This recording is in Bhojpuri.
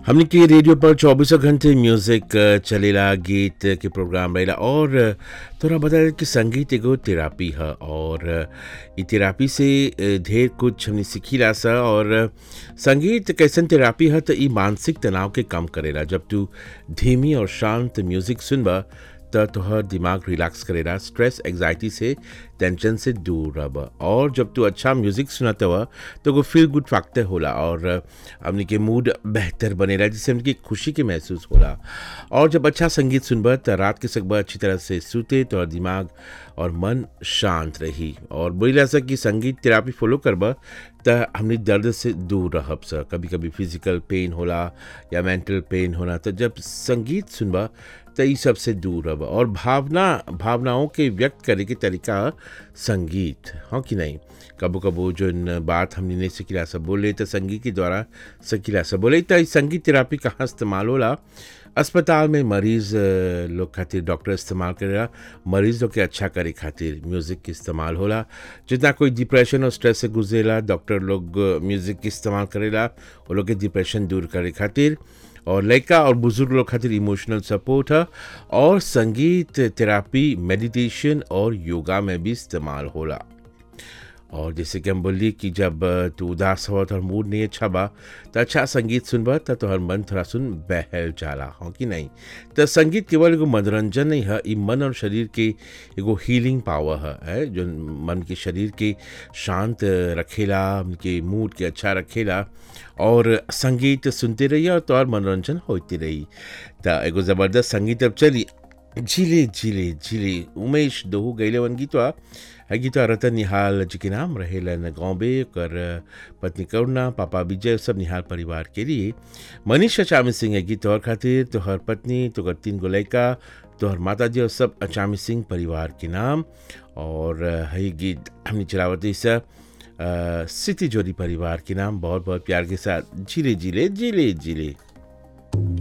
हमने के रेडियो पर चौबीसों घंटे म्यूजिक अ, चलेला गीत के प्रोग्राम रहेला और अ, तोरा बता कि संगीत एगो थेरापी है और अ, इ थेरापी से अ, ढेर कुछ हमने सीखीला सा और अ, संगीत कैसन थेरापी है तो इ मानसिक तनाव के कम करेला जब तू धीमी और शांत म्यूजिक सुनबा त तोहर दिमाग रिलैक्स करेला स्ट्रेस एग्जाइटी से टेंशन से दूर रह और जब तू अच्छा म्यूजिक सुनत हुआ तो वो फील गुड फैक्टर होला और हमने के मूड बेहतर बनेला जिससे हमने खुशी के महसूस होला और जब अच्छा संगीत सुनबा त रात के सकबा अच्छी तरह से सूते तो दिमाग और मन शांत रही और बोला सा कि संगीत थेरापी फॉलो करबा त हमने दर्द से दूर रहब सा कभी कभी फिजिकल पेन होला या मेंटल पेन होला तो जब संगीत सुनबा त ई सबसे दूर रह और भावना भावनाओं के व्यक्त करे के तरीका संगीत हाँ कि नहीं कबो कबो जो बात हमने नहीं सिखिला सब बोले तो संगीत के द्वारा सिखिला सब बोले तो ई संगीत थेरापी कहाँ इस्तेमाल होला अस्पताल में मरीज अ, लोग खातिर डॉक्टर इस्तेमाल करेला मरीज लोग के अच्छा करे खातिर म्यूज़िक के इस्तेमाल होला जितना कोई डिप्रेशन और स्ट्रेस से गुजरेला डॉक्टर लोग अ, म्यूज़िक के इस्तेमाल करेला वो लोग के डिप्रेशन दूर करे खातिर और लड़का और बुजुर्ग लोग खातिर इमोशनल सपोर्ट है और संगीत थेरापी मेडिटेशन और योगा में भी इस्तेमाल होला और जैसे कि हम बोली कि जब अ, तू उदास हो तो मूड नहीं अच्छा बा तो अच्छा संगीत सुनबा तो तोहर मन थोड़ा सुन बहल जाला हो कि नहीं तो संगीत केवल एगो मनोरंजन नहीं है ई मन और शरीर के एगो हीलिंग पावर है, है जो मन के शरीर के शांत रखेला उनके मूड के अच्छा रखेला और संगीत सुनते रहिए और तोहर मनोरंजन होते रही तो एगो ज़बरदस्त संगीत अब चली झिले झिले झिले उमेश दोहू गैले वन गीतवा है गीतवा रतन निहाल जी के नाम रहेलन गौबे कर पत्नी करुणा पापा विजय सब निहाल परिवार के लिए मनीष अचामी सिंह है गीत और खातिर तोहर पत्नी तोहर तीन गो लड़का तोहर माता जी और सब अचामी सिंह परिवार के नाम और है गीत हमने चलावती सा सिटी जोड़ी परिवार के नाम बहुत बहुत प्यार के साथ जिले जिले जिले जिले